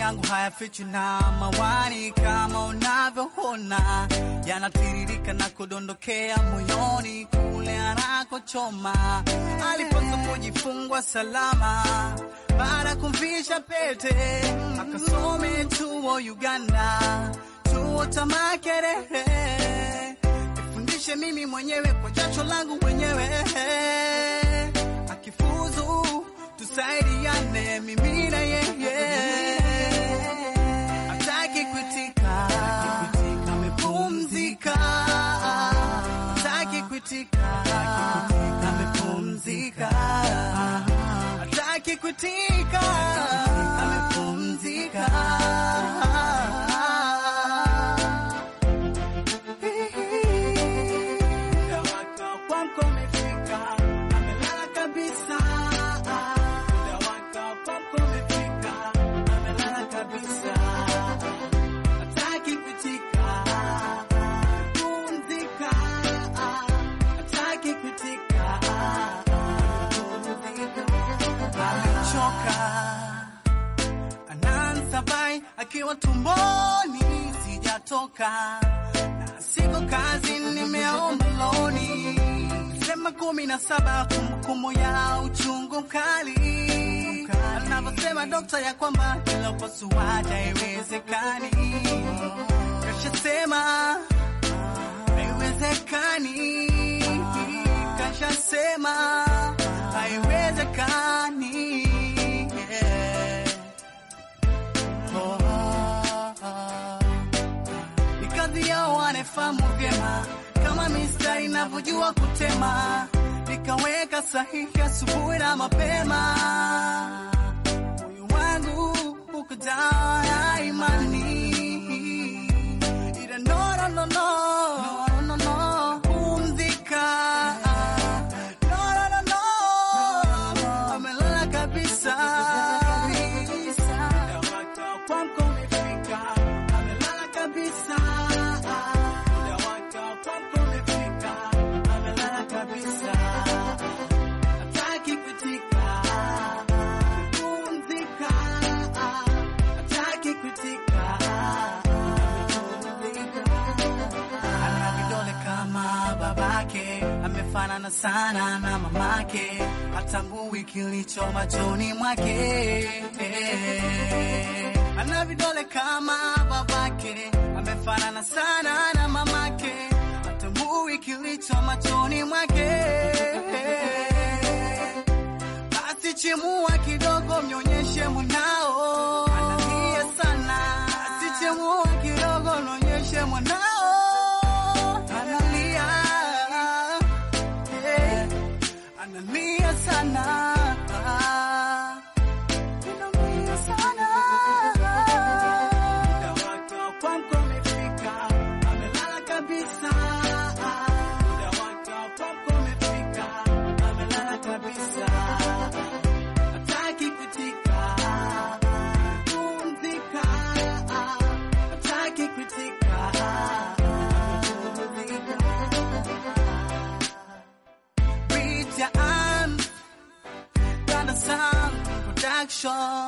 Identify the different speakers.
Speaker 1: yangu hayafichi na mawani, kama unavyoona yanatiririka na kudondokea moyoni kule anakochoma. Alipaswa kujifungwa salama baada ya kumvisha pete, akasome chuo Uganda, chuo cha Makerere. Nifundishe mimi mwenyewe kwa jasho langu mwenyewe, akifuzu tusaidiane mimi na yeye, hataki kuitika, amepumzika, hataki kuitika, amepumzika, hataki kuitika, amepumzika. Muda wake wa kuamka umefika, amelala kabisa. Muda wake wa kuamka umefika, amelala kabisa. Hataki kuitika, pumzika. Hataki kuitika, pumzika. Amechoka anansabai akiwa tumboni, sijatoka na siko kazi, nimeomba loni sema kumi na saba, kumbukumbu ya uchungu mkali, anavyosema dokta ya kwamba kila upasuaji haiwezekani, kashasema haiwezekani, kashasema haiwezekani yeah. Oh, oh, oh. Ni kazi yao wanafahamu vyema kama mistari inavyojua kutema, nikaweka sahihi asubuhi na mapema. Moyo wangu uko dawa ya imani, ila no, no, no, no, no, no, no, pumzika. No, no, no, no, amelala kabisa. Muda wake wa kuamka umefika, amelala kabisa. Muda wake wa kuamka umefika, amelala kabisa. Hataki kuitika, pumzika. Hataki kuitika, pumzika. Ana vidole kama babake, amefanana sana na mamake, hatambui kilicho machoni mwake. Ana vidole kama babake, amefanana sana na mamake, hatambui kilicho machoni mwake. Basi chimua kidogo, mnyonyeshe mwanao, analia sana. Basi chimua kidogo, mnyonyeshe mwanao, analia Eh, analia sana, analia sana. Muda wake wa kuamka umefika, amelala kabisa. Muda wake wa kuamka umefika, amelala kabisa. Hataki kuitika, pumzika. Hataki kuitika, pumzika. Reach your arms, Ghana Sound Production.